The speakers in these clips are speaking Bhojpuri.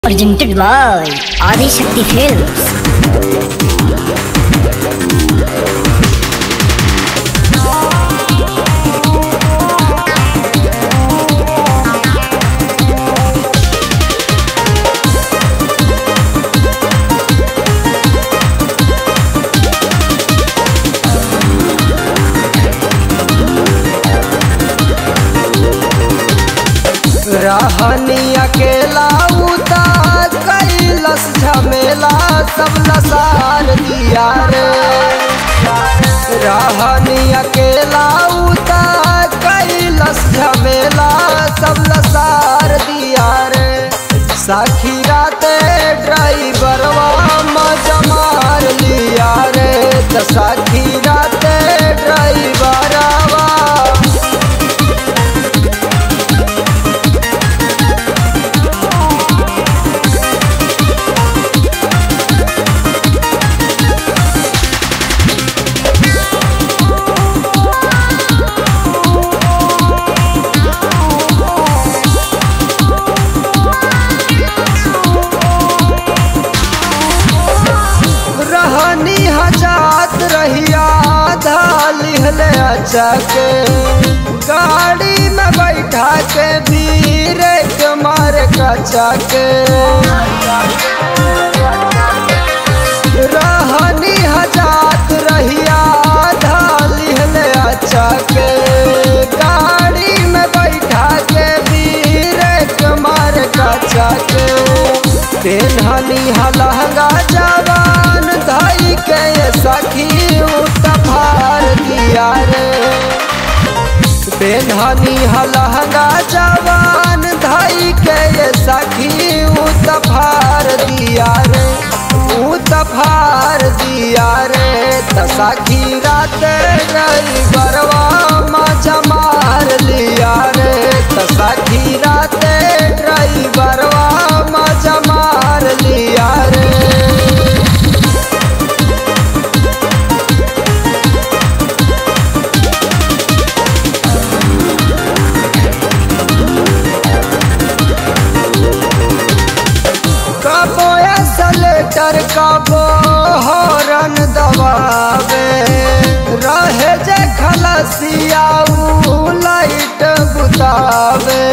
Presented by Adi Shakti Films. रहनी अकेला उता कैलस झमेला सब लसार दिया रे रहनी अकेला उता कैलस झमेला सब लसार दिया रे साखी राते ड्राइवरवा मजा मार लिया रे त साखी राते ड्राइवरवा रहनी हजात रहिया लिहले अचके गाड़ी में बैठा के भीड़ के मार कचा के रहनी हजात रहिया लिहले अचके गाड़ी में बैठा के भीड़ के मार कचा के पेन्हनी हलहंगा जवान धाई के सखी उतफार दिया रे पेन्हनी हलहंगा जवान धाई के सखी उतफार दिया रे उतफार दिया रे त सखी रात रही बरवा मजा मार लिया रे त सखी रात रही बरवा मजा मार लिया रे कबो सलेटर कबो हॉर्न दबावे रहे जे खलसिया उ लाइट बुतावे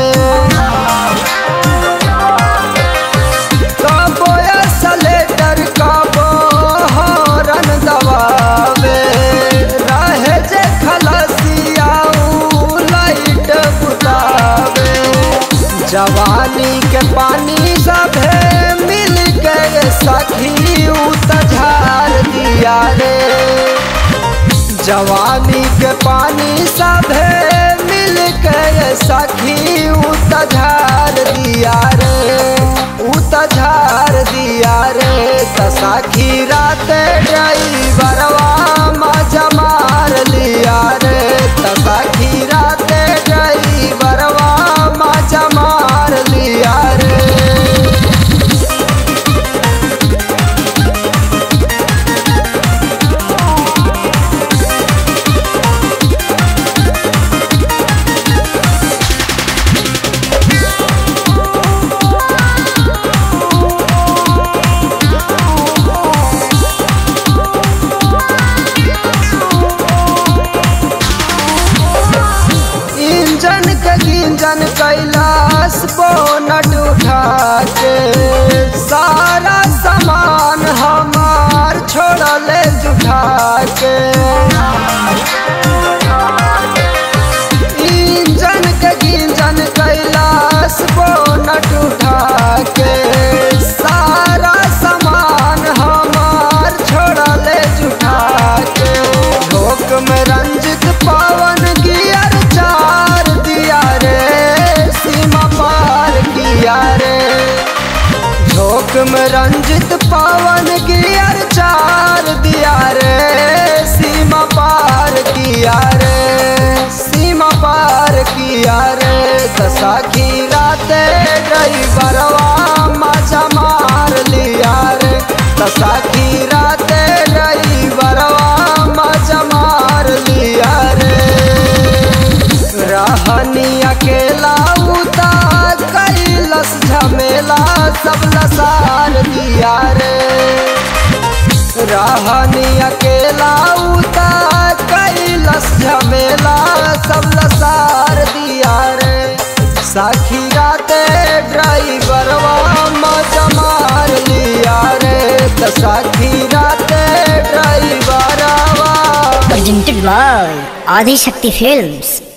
कबो सलेटर कबो हॉर्न दबावे रहे जे खलसिया उ लाइट बुतावे जवानी के पानी सभे मिल के सखी उतझार दिया रे जवानी के पानी सभे मिल के सखी उतझार दिया रे उतझार दिया रे त सखी रात ड्राइवरवा मजा मार लिया रे त सखी रात ड्राइवरवा मजा मार लिया रे इंजन के गिंजन कैलाश बोनट उठा के सारा सामान हमार छोड़ले जुठा के इंजन के गिंजन कैलाश बोनट उठा के सारा सामान हमार छोड़ले जुठा के झोंक में रंजित पवन गियर चार दिया रे सीमा पार किया रे झोंक में रंजित पवन गियर चार दिया रे सीमा पार किया रे सीमा पार किया रे दशा की राते ड्राइवरवा मजा मार लिया रे दशा की राते ड्राइवरवा मजा मार लिया रे रहनी अकेला उता कैलस झमेला सब रहनी अकेला उता कैलस झमेला सब लसार दिया रे साखी राते ड्राइवरवा मजा मार लिया रे त साखी राते ड्राइवरवा Presented by Adi Shakti Films.